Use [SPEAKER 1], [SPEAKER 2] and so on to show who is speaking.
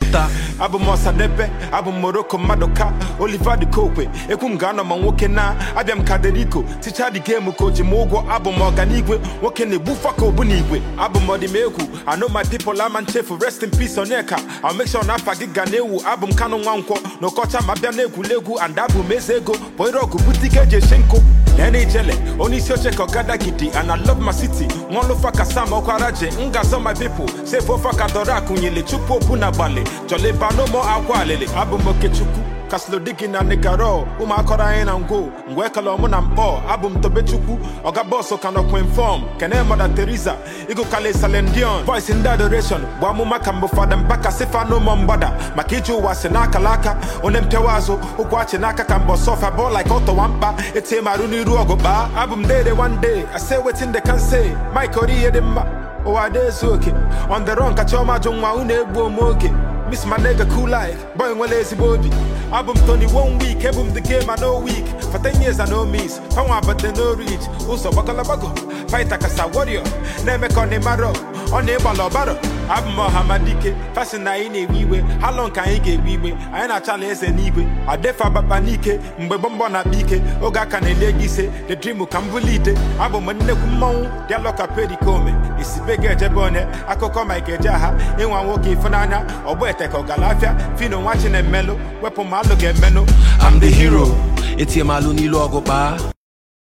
[SPEAKER 1] ụta
[SPEAKER 2] abụ m ọsadebe abụ m moroko mmadụ ka oliver de kokwe ekwu m ga-anọ ma nwoke na abịa m kaderiko ticha dị gemu ka o ji m ụgwọ abụ m ọganigwe nwoke na-egbufa ka obu n'igwe abụ m ọdịmegwu I know my people ama nchefu rest in peace onyeka I'll make sure na afa gị ga na-ewu abụ m kanụ nwa nkwọ n'ọkọcha ma bịa na-egwuregwu and abụ m eze ego boirọgụ butike eji eshi nkụ nene ijele onye isi oche ka ọgada gidi and I love my city nwaọlụfa ka sam ọkwaraje m ga-azọ my people save ofa ka dọrọ akụnyele chupu opu na gbalị jọlịba n'ụmụ akwa alịlị abụ m okechukwu kaslodigi na nigaro ụmụakọrọ anyị na ngwo ngwe ekele mụ na mkpọ abụ m tobechukwu ọga bọsụ ka nọ kwinfọm kene mọda teresa ịgụkali salendion voice ndị adoration bụ amụma ka mbụ fada mbaka sifa n'ụmụ mgbada maka iji ụwa si n'akala aka onye mpịawa azụ ụkwụ achị n'aka ka mbọ sọfa bọ like ọtọwa mkpa etie marụ n'iru ọgụ kpaa abụ m dede one day I say wetin they can say mike ori ihe dị mma ụwa dị ezu oke on the run ka chiọma jụ nwa unu egbu ome oge Miss my nigga cool life, boy nwere ezigbo obi Abụ m Tony one week, ebu m the game I no week For 10 years I no miss, panwa but they no reach Ụzọ gbagọlagbago, fighter kasa warrior Na-eme ka ọ na-emaro, ọ na-ịgbala ọbaro Abụ m ọhamadike, fashion na anyị na-ewe iwe Ha long ka anyị ga-ewe iwe, anyị na-achala eze n'igwe Adefa bakpa n'ike, mgbe bọmbọ na-akpa ike Oge aka na-ele gị ise, the dream ka m bulite Abụ m nnekwu mmọnwụ, dialọ ka pedikome Isibe ga-ejebe onye, akụkọ ma ike eje aha Ịnwa nwoke ịfụnanya, ọgbọ ete ka ọgalafịa Fino nwa chi na-emelụ, wepụ ma alụ ga-emenụ
[SPEAKER 1] I'm the hero etie m alụ n'ilu ọgụ kpaa